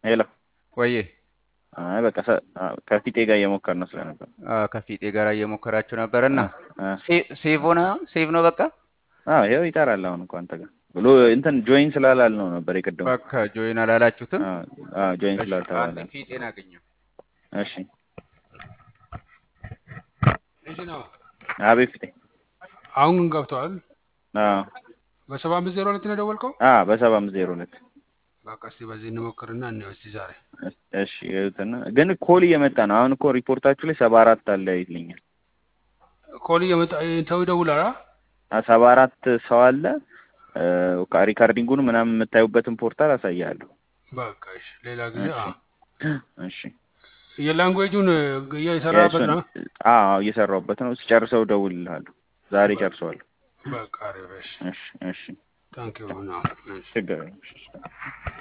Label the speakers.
Speaker 1: ሄሎ
Speaker 2: ወዬ
Speaker 1: አይ በቃ ሰ- አ- ከፊቴ ጋር እየሞከርን ስለነበር
Speaker 2: አ፣ ከፊጤ ጋር እየሞከራችሁ ነበርና
Speaker 1: አ፣
Speaker 2: ሴቭ ሆነ ሴቭ ነው በቃ
Speaker 1: አዎ ይኸው ይጠራል አሁን እኮ አንተ ጋር ብሎ እንትን ጆይን ስላላልነው ነበር የቅድሙ
Speaker 2: በቃ ጆይን አላላችሁትም።
Speaker 1: ጆይን
Speaker 2: እሺ፣
Speaker 1: ስላልተባለ
Speaker 2: አንዴ ፊጤን አገኘው።
Speaker 1: እሺ
Speaker 3: እሺ ነው።
Speaker 1: አቤት ፊቴ
Speaker 3: አሁን ግን ገብተዋል።
Speaker 1: አዎ
Speaker 3: በሰባ አምስት ዜሮ ሁለት ነው የደወልከው?
Speaker 1: አ በሰባ አምስት ዜሮ ሁለት
Speaker 3: በቃ እስቲ በዚህ እንሞክርና እንየው እስቲ ዛሬ
Speaker 1: እሺ ይኸውትና ግን ኮል እየመጣ ነው አሁን እኮ ሪፖርታችሁ ላይ ሰባ አራት አለ ይልኛል
Speaker 3: ኮል እየመጣ ሰው ይደውላል። አ?
Speaker 1: አ፣ ሰባ አራት ሰው አለ እ፣ በቃ ሪካርዲንጉን ምናምን የምታዩበትን ፖርታል አሳያለሁ
Speaker 3: በቃ እሺ፣ ሌላ ጊዜ አ
Speaker 1: እሺ
Speaker 3: የላንጉዌጁን እየሰራበት ነው።
Speaker 1: አዎ እየሰራሁበት ነው ስጨርሰው እደውልልሃለሁ ዛሬ ጨርሰዋለሁ
Speaker 3: በቃ አሪፍ። እሺ
Speaker 1: እሺ እሺ
Speaker 3: ታንኪዩ ነው። እሺ
Speaker 1: ችግር የለም እሺ